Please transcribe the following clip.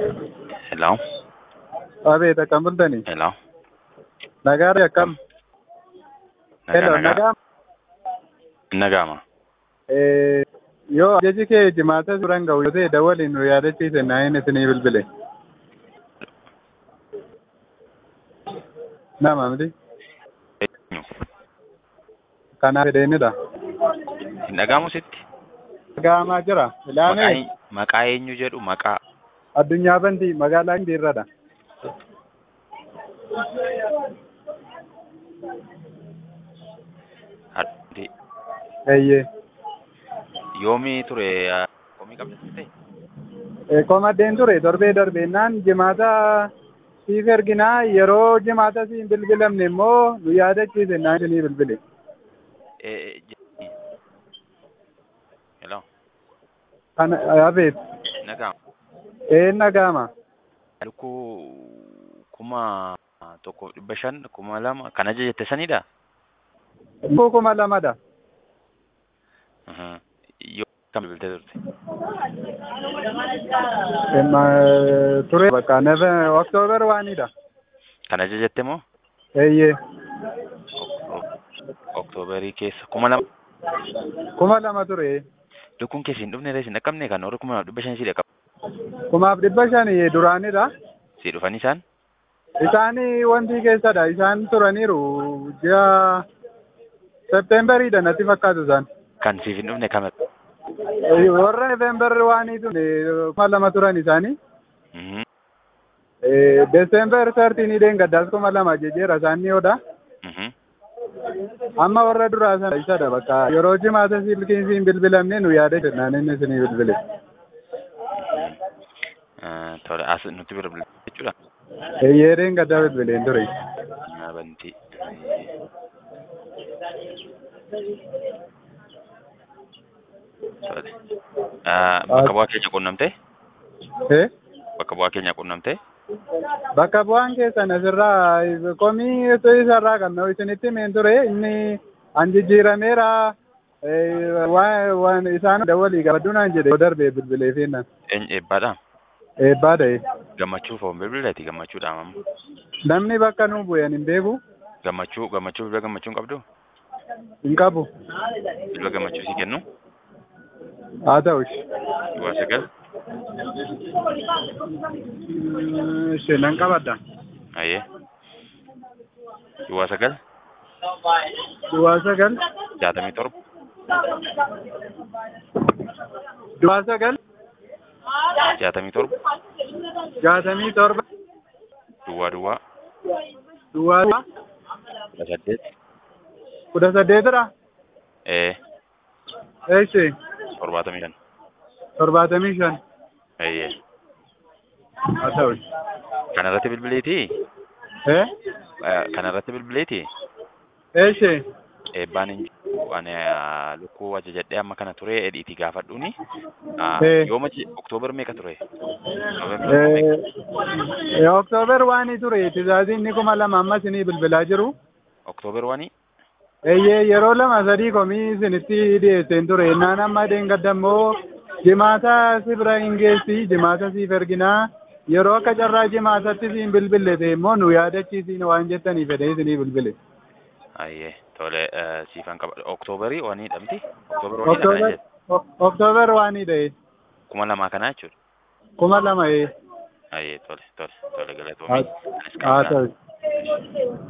Hello? Abeet akkam bultanii? Hello? Nagaadha akkam? Hello Nagaa, nagaa. Nagaama. Eh, Yoo ajaji kee jimaata suuraan ga'u yoo ta'e dawwaliin nu yaadachiise naa'in isinii bilbile. Nama miti? Eenyu? Kanaaf fedheenidha. Hin dhaga'amu sitti? Ga'amaa jira. Maqaa Ilaamee eenyu- Maqaa eenyu jedhu maqaa addunyaa bantii magaalaa Indiirradha. addi Eeyyee. yoomii ture ah, komii qabda ta'e? Eh, Komaddeen ture torbee darbeenaan jimaata siif erginaa yeroo jimaata siin bilbilamne immoo nu yaadachiise naa'in isinii bilbile. Eh, je- Hello? Kana abeet. Nagaama. Ee nagaama. Lukkuu kuma tokko dhibba shan kuma lama kan ajajette sanidha? Lukkuu kuma lamadha. Mhm. Yoo kam bilbiltee turte? Emma ture bakka neve oktoobar waanidha. Kan ajajette moo? Eeyyee. Oktoobarii keessa kuma lama. Kuma lama ture. Lukkuun keessi hin dhufne reessi hin dhaqqabne kan warri kuma dhibba shan si dhaqqabu. Kumaaf dhibba shanii duraanidha. Si dhufan isaan? Isaanii wanti keessadha. Isaan turaniiru ji'a Septeemberiidha natti fakkaatu isaan. Kan siif hin dhufne kami? Eh, Warra Noveembar waanii tun kuma lama turan isaanii. Mhm. Eh, Desember sartiinii deengaddaas kuma lama jejeera isaan ni oda. Mhm. Amma warra duraa sana isadha bakka yeroo jimaata silkiin siin bilbilamne nu yaada jennaan inni isinii bilbile. Ah, Tole as nuti bira bilbilu jechuudha. Eeyyee deengaddaa bilbileen ture. Ah, Bantii. Tole. Ah, Bakka bu'aa keenya quunnamtee? Eh? Bakka bu'aa keenya quunnamtee? Bakka bu'aan keessan asirraa komii isarraa kan nu isinitti himeen ture inni an jijjiirameera eh, waan waan isaan dawwalii gabaddunaan jedhe yoo darbee bilbilee feennan Eenyu eebbaadha? eebbaa ta'e Gammachuu foon bilbileeti gammachuudha amma. namni bakka nu bu'een hin beeku Gammachuu gammachuu bilbila gammachuu hin qabdu? hin qabu Bilbila gammachuu si kennu? haa ta'ush Duwwaa sagal? ishee nan qabadda Ayyee. Duwwaa sagal? duwwaa sagal Jaatamii torba? duwwaa sagal Jaatamii torba? jaatamii torba Duwwaa duwwaa? duwwaa kudha saddeet? kudha saddeetidha Ee. ishee torbaatamii shan. torbaatamii shan Ayyee. haa ta'ush Kanarratti bilbileetii? eh Kanarratti bilbileetii? ishee Eebbaan hin jiru. Ani ah, lukkuu ajajadhee amma kana ture edhiitii gaafadhuuni. Ah, Eh. Yooma je- Oktoobar meeqa ture? Noovembar meeqa? Eh, Oktoobar waanii ture tizaaziin ni kuma lama amma isinii bilbilaa jiru. Oktoobar waanii? Eeyyee yeroo lama sadii komii isinitti dhiyeesseen ture. Naan amma deengadda immoo jimaata si bira hin geessi jimaata siif erginaa. Yeroo akka carraa jimaatatti siin bilbille ta'e immoo nu yaadachiisiin waan jettanii fedhee isinii bilbile. Ayyee. Tole eh, siifan qaba. Oktoobarii waanii dhamti? Oktoobar wanii kana Oktoobar jedhu. Ok- Oktoobar waanii ta'e Kuma lamaa kanaa jechuudha. kuma lama ee. Ayyee tole tole tole galatoomii. Anis Haa qabnaa. ta'u.